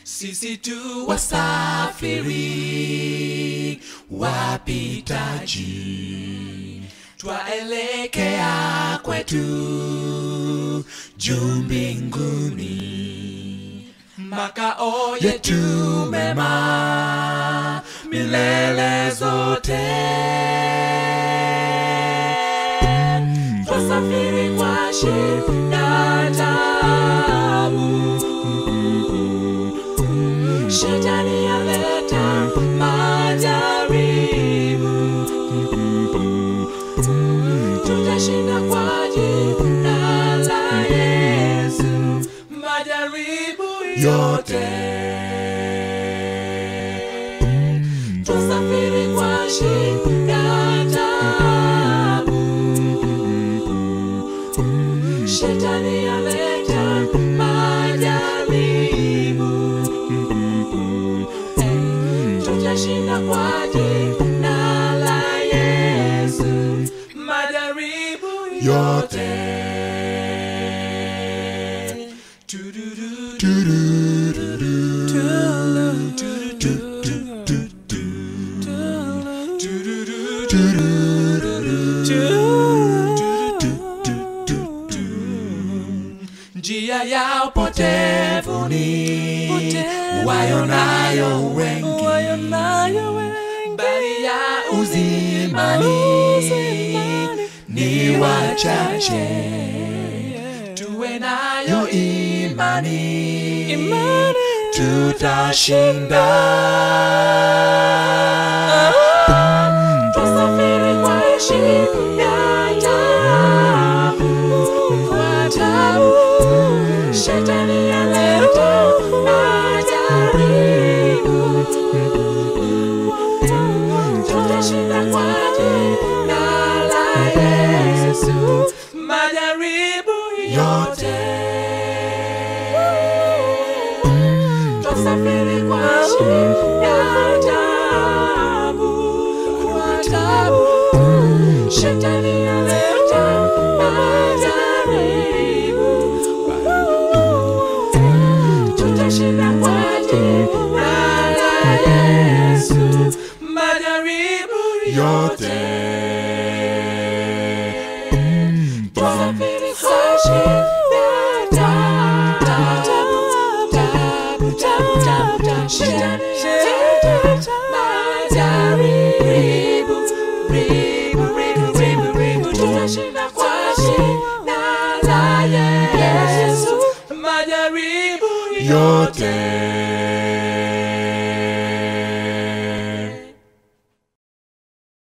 sisi tu wasafiri wapitaji twaelekea kwetu juu mbinguni makao yetu mema milele zote twasafiri kwa shida tabu shetani aleta majaribu tutashinda kwa jina la yesu majaribu yote tusafiri kwa shida tabu shetani aleta majaribu tutashinda kwa jina la yesu majaribu yote njia ya upotevuni wayonayo wengi bali ya uzimani ni wachache tuwe nayo imani tutashinda tusafiri kwa shida tabu kwa tabu shetani aleta majaribu tutashinda kwa jina la yesu majaribu yote tusafiri kwa shida tabu kwa tabu shetani aleta majaribu tutashinda kwa jina la yesu majaribu yote tusafiri kwa shida tabu tabu tabu tabu tabu shetani aleta majaribu ribu ribu ribu ribu tutashinda kwa jina la yesu majaribu yote